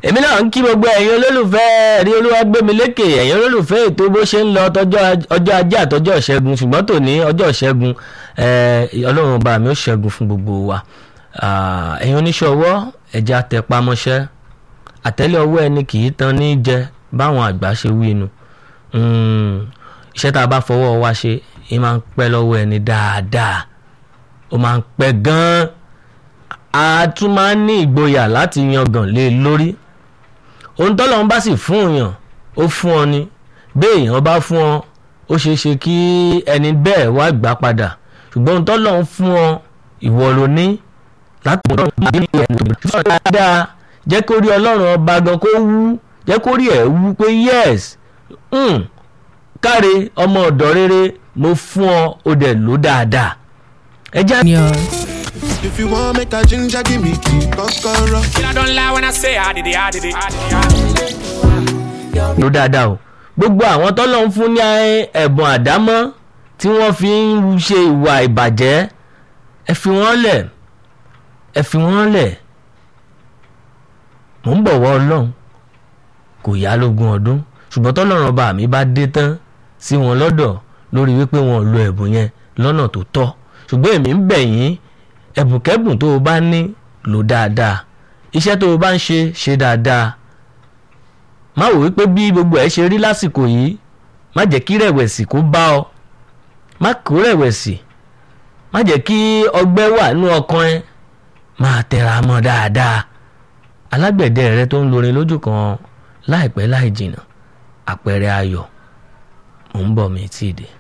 èmi náà ń kí gbogbo ẹ̀yin olólùfẹ́ ẹ̀rí olúwàgbẹ́milékè ẹ̀yin olólùfẹ́ ètò bó ṣe ń lọ tọjọ́ ọjọ́ ajé àtọjọ́ ìṣẹ́gun ṣùgbọ́n tòní ọjọ́ ìṣẹ́gun ọlọ́run ọba mi ó ṣẹ́gun fún gbogbo wa ẹ̀yin oníṣòwò ẹ̀já tẹpamọ́ṣẹ́ àtẹ́lẹ̀ ọwọ́ ẹni kì í tan ní jẹ báwọn àgbà ṣe wí nu iṣẹ́ tá a bá fọwọ́ wa ṣe é máa ń pẹ́ lọ́wọ́ ẹni dáadáa ó máa ń pẹ́ gan-an a tún máa ń ní ìgboyà láti yangàn lé lórí ohun tọ́lọ́run bá sì fún èèyàn ó fún ọ ni bí èèyàn bá fún ọ ó ṣeé ṣe kí ẹni bẹ́ẹ̀ wá gbà padà ṣùgbọ́n ohun tọ́lọ́run fún ọ ìwọ ló ní láti mọ̀ ọ́n bí ẹni tó ṣe dáadáa jẹ́ kó rí ọlọ́run ọba gan kó wú jẹ́ kó rí ẹ̀ wú pé yes káre ọmọ ọ̀dọ́ rere mo fún ọ ó dẹ̀ lò dáadáa ẹ já. If you want make a ginger, give me key, kokoro. I don't lie when I say I did it, I did it, I did it. lò dáadáa o gbogbo àwọn tọ́lọ́ ń fún ní ẹ̀bùn àdámọ́ tí wọ́n fi ń ṣe ìwà ìbàjẹ́ ẹ fi wọ́n lẹ̀ ẹ fi wọ́n lẹ̀ mò ń bọ̀wọ́ ọlọ́run kò yá lógún ọdún ṣùgbọ́n tọ́lọ́run ọba mi bá dé tán sí wọn lọ́dọ̀ lórí wípé wọn ò lo ẹ̀bùn yẹn lọ́nà tó tọ́ ṣùgbọ́n èmi ń bẹ̀ yín ẹ̀bùnkẹ́bùn tó o bá ní lò dáadáa iṣẹ́ tó o bá ń ṣe ṣe dáadáa má wò wípé bí gbogbo ẹ̀ ṣe rí lásìkò yìí má jẹ́ kí rẹ̀wẹ̀sì kó bá ọ má kó rẹ̀wẹ̀sì má jẹ́ kí ọgbẹ́ wà nú ọkàn ẹ máa tẹra mọ́ dáadáa alágbẹ̀dẹ rẹ tó ń lorin lójú kan láìpẹ́ láì jìnnà àpẹẹrẹ ayọ̀ mò ń bọ̀ mí tí ì dé.